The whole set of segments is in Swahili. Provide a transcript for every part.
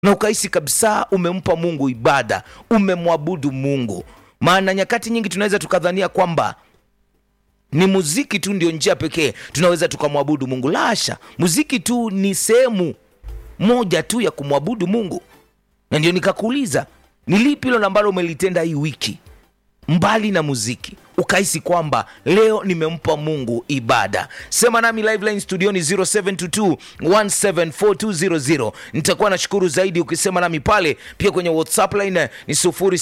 na ukahisi kabisa umempa mungu ibada umemwabudu mungu maana nyakati nyingi tunaweza tukadhania kwamba ni muziki tu ndio njia pekee tunaweza tukamwabudu mungu lasha muziki tu ni sehemu moja tu ya kumwabudu mungu na ndio nikakuuliza ni lipi hilo ambalo umelitenda hii wiki mbali na muziki ukahisi kwamba leo nimempa mungu ibada sema nami liveline studioni 0722174200 nitakuwa nashukuru zaidi ukisema nami pale pia kwenye whatsapp line ni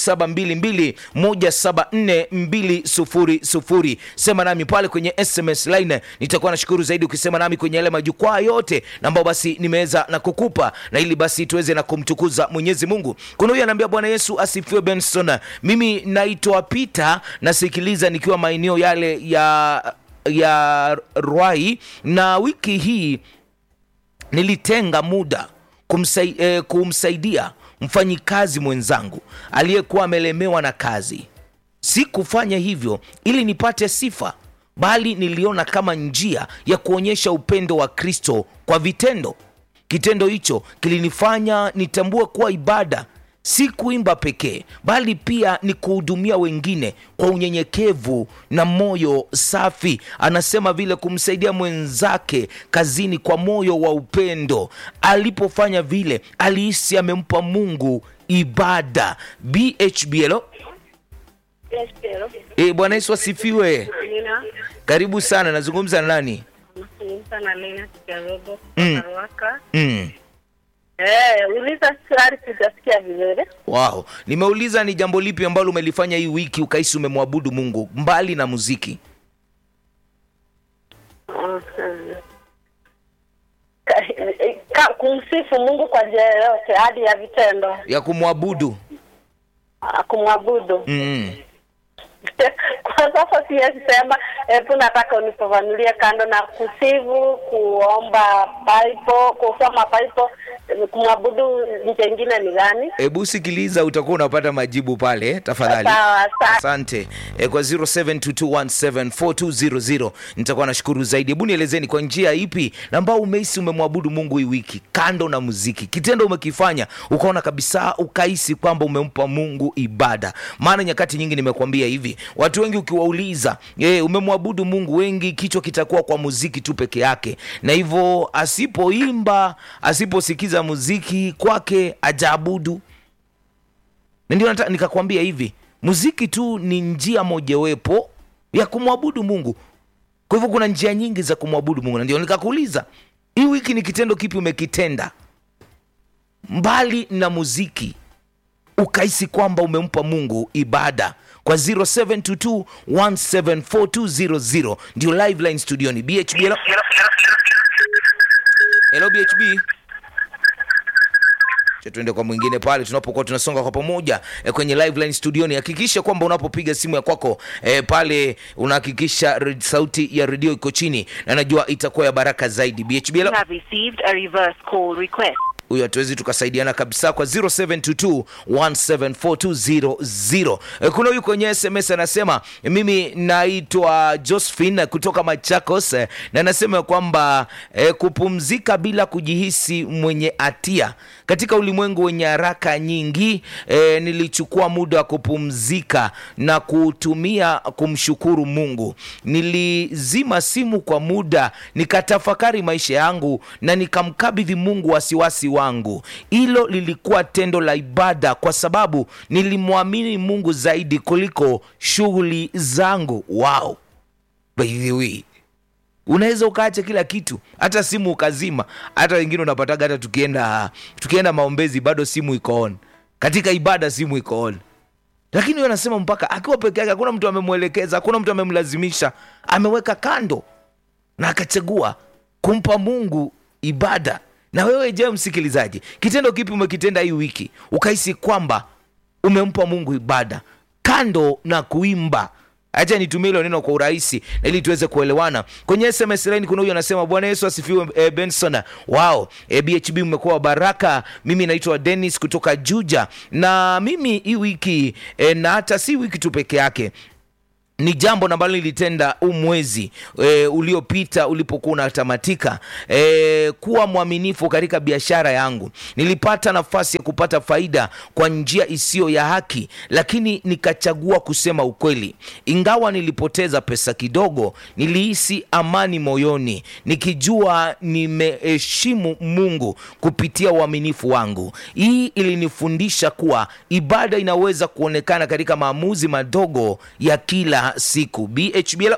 0722174200 sema nami pale kwenye sms line nitakuwa nashukuru zaidi ukisema nami kwenye yale majukwaa yote na ambao basi nimeweza na kukupa na ili basi tuweze na kumtukuza mwenyezi mungu kuna huyu anaambia bwana yesu asifiwe benson mimi naitwa peter nasikiliza nikiwa maeneo yale ya ya rwai na wiki hii nilitenga muda kumsai, eh, kumsaidia mfanyikazi mwenzangu aliyekuwa amelemewa na kazi si kufanya hivyo ili nipate sifa bali niliona kama njia ya kuonyesha upendo wa kristo kwa vitendo kitendo hicho kilinifanya nitambue kuwa ibada si kuimba pekee bali pia ni kuhudumia wengine kwa unyenyekevu na moyo safi anasema vile kumsaidia mwenzake kazini kwa moyo wa upendo alipofanya vile alihisi amempa mungu ibada bhblo Yes, pero. e, bwana yesu asifiwe Nina karibu sana nazungumza na nani nazungumza na Lena Kigarogo Mm. kutoka Ruaka. mm. Eh, uliza swali sijasikia vizuri. wow nimeuliza ni jambo lipi ambalo umelifanya hii wiki ukahisi umemwabudu mungu mbali na muziki Mhm. Ka- ka- Kumsifu Mungu kwa njia yoyote hadi ya vitendo, ya kumwabudu Ah, kumwabudu. mm. Kwa sasa siwezi sema, hebu nataka unifafanulie kando na kusifu, kuomba Bible, kusoma Bible, kumwabudu njia ingine ni gani? hebu sikiliza utakuwa unapata majibu pale eh, tafadhali Sawa, sawa. asante e, kwa 0722174200 nitakuwa nashukuru zaidi hebu nielezeni kwa njia ipi na ambao umehisi umemwabudu mungu hii wiki kando na muziki kitendo umekifanya ukaona kabisa ukahisi kwamba umempa mungu ibada maana nyakati nyingi nimekuambia hivi watu wengi ukiwauliza e, umemwabudu mungu wengi kichwa kitakuwa kwa muziki tu peke yake na hivyo asipoimba asiposikiza muziki kwake ajaabudu na ndio nata- nikakwambia hivi muziki tu ni njia mojawepo ya kumwabudu mungu kwa hivyo kuna njia nyingi za kumwabudu mungu na ndio nikakuuliza hii wiki ni kitendo kipi umekitenda mbali na muziki ukahisi kwamba umempa mungu ibada kwa 0722174200 ndio live line studioni bhb hello, hello bhb Acha tuende kwa mwingine pale tunapokuwa tunasonga kwa pamoja e, kwenye live line studioni hakikisha kwamba unapopiga simu ya kwako e, pale unahakikisha re- sauti ya redio iko chini na najua itakuwa ya baraka zaidi bhb You hello? have received a reverse call request. huyo hatuwezi tukasaidiana kabisa kwa 0722174200 Eh, kuna huyu kwenye sms anasema mimi naitwa josephine kutoka machakos eh, na anasema kwamba eh, kupumzika bila kujihisi mwenye hatia katika ulimwengu wenye haraka nyingi eh, nilichukua muda wa kupumzika na kutumia kumshukuru mungu nilizima simu kwa muda nikatafakari maisha yangu na nikamkabidhi mungu wasiwasi wangu hilo lilikuwa tendo la ibada kwa sababu nilimwamini mungu zaidi kuliko shughuli zangu wow by the way unaweza ukaacha kila kitu hata simu ukazima hata wengine unapataga hata tukienda tukienda maombezi bado simu iko on katika ibada simu iko on lakini huyo anasema mpaka akiwa peke yake hakuna mtu amemwelekeza hakuna mtu amemlazimisha ameweka kando na akachagua kumpa mungu ibada na wewe je msikilizaji kitendo kipi umekitenda hii wiki ukahisi kwamba umempa mungu ibada kando na kuimba hacha nitumie hilo neno kwa urahisi na ili tuweze kuelewana kwenye sms line kuna huyu anasema bwana yesu asifiwe e, benson wao e, bhb mmekuwa wa baraka mimi naitwa denis kutoka juja na mimi hii wiki e, na hata si wiki tu peke yake ni jambo ambalo nilitenda huu mwezi e, uliopita ulipokuwa unatamatika e, kuwa mwaminifu katika biashara yangu nilipata nafasi ya kupata faida kwa njia isiyo ya haki lakini nikachagua kusema ukweli ingawa nilipoteza pesa kidogo nilihisi amani moyoni nikijua nimeheshimu mungu kupitia uaminifu wangu hii ilinifundisha kuwa ibada inaweza kuonekana katika maamuzi madogo ya kila siku bhbl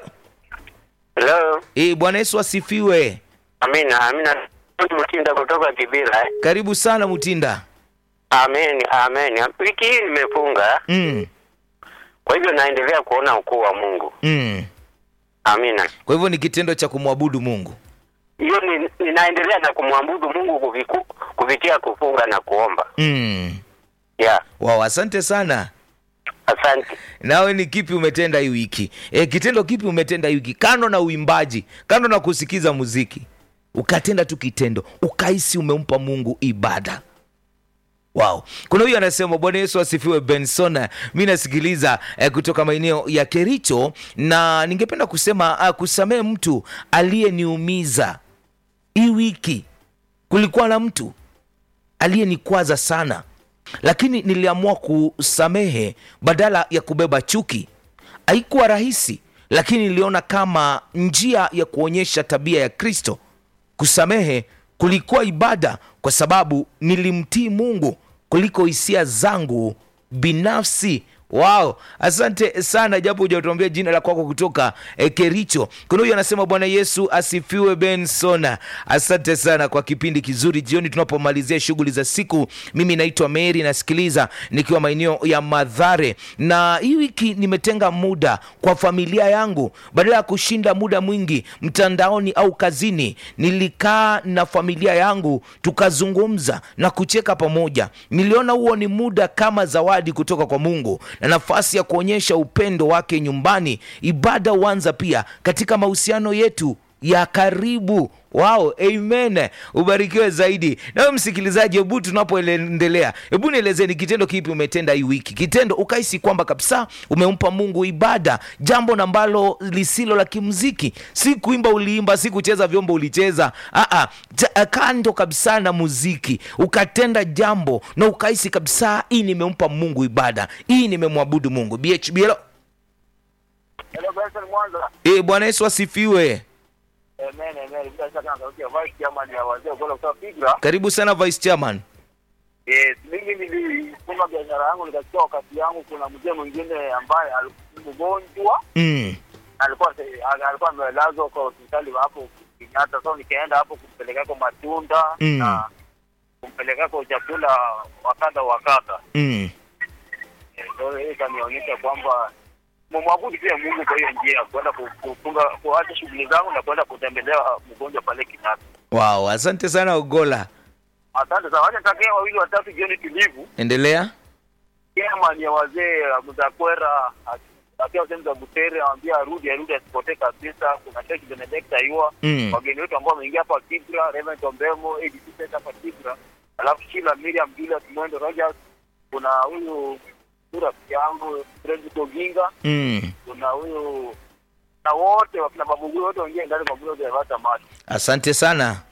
Hello. e, bwana yesu asifiwe Amina, amina. Mtinda kutoka Kibira. eh? karibu sana mutinda Amen, amen. Wiki hii nimefunga, mm, kwa hivyo naendelea kuona ukuu wa Mungu. mm. Amina. kwa hivyo ni kitendo cha kumwabudu mungu Hiyo ni, ninaendelea na kumwabudu Mungu kuviku, kupitia kufunga na kuomba. mm. Yeah. wow, asante sana Asante. nawe ni kipi umetenda hii wiki e, kitendo kipi umetenda hii wiki kando na uimbaji kando na kusikiza muziki ukatenda tu kitendo ukahisi umempa mungu ibada wow kuna huyu anasema bwana yesu asifiwe benson mi nasikiliza eh, kutoka maeneo ya kericho na ningependa kusema ah, kusamehe mtu aliyeniumiza hii wiki kulikuwa na mtu aliyenikwaza sana lakini niliamua kusamehe badala ya kubeba chuki haikuwa rahisi lakini niliona kama njia ya kuonyesha tabia ya kristo kusamehe kulikuwa ibada kwa sababu nilimtii mungu kuliko hisia zangu binafsi wao asante sana japo hujatuambia jina la kwako kutoka eh, kericho kuna huyu anasema bwana yesu asifiwe benson asante sana kwa kipindi kizuri jioni tunapomalizia shughuli za siku mimi naitwa mary nasikiliza nikiwa maeneo ya madhare na hii wiki nimetenga muda kwa familia yangu badala ya kushinda muda mwingi mtandaoni au kazini nilikaa na familia yangu tukazungumza na kucheka pamoja niliona huo ni muda kama zawadi kutoka kwa mungu na nafasi ya kuonyesha upendo wake nyumbani ibada huanza pia katika mahusiano yetu ya karibu wao amen ubarikiwe zaidi nawe msikilizaji hebu tunapoendelea hebu nielezeni kitendo kipi umetenda hii wiki kitendo ukahisi kwamba kabisa umempa mungu ibada jambo na ambalo lisilo la kimziki si kuimba uliimba si kucheza vyombo ulicheza Aa, ja, kando kabisa na muziki ukatenda jambo na ukahisi kabisa hii nimempa mungu ibada hii nimemwabudu mungu bhbl Hello, Benson Mwanza. e, bwana yesu asifiwe Amen, amen. Bila shaka natokea vice chairman ya wazee Ogolla kutoka Pigra. karibu sana vice chairman Yes, mimi nilifunga biashara yangu nikachukua wakati yangu. Kuna mzee mwingine ambaye alikuwa mgonjwa, mm. alikuwa alikuwa amelazwa kwa hospitali hapo Kenyatta. So nikaenda hapo kumpelekako matunda Mm. na kumpelekako chakula wakadha wakadha. Mm. Eh, So hiyo ikanionyesha kwamba mumwabudu pia Mungu kwa hiyo njia, kwenda ku- kufunga kuacha shughuli zangu na kwenda kutembelea mgonjwa pale Kenyatta. wow asante sana ogola Asante sana. Wacha takia wawili watatu jioni tulivu. endelea Kema ni ya wazee Mzakwera akiwa sehemu za Butere, awambia arudi arudi asipotee kabisa. Kuna Sheikh Benedicta Ayua Mm. wageni wetu ambao wameingia hapa Kibra, Reverend Ombemo, ADC Center hapa Kibra, alafu Sheila Miriam Julius Mwendo Rogers, kuna huyu huyu rafiki yangu Fred Koginga, mm. kuna huyu na wote wakina babu wote wengine ndani kwa Bulo ya Vata Mali. asante sana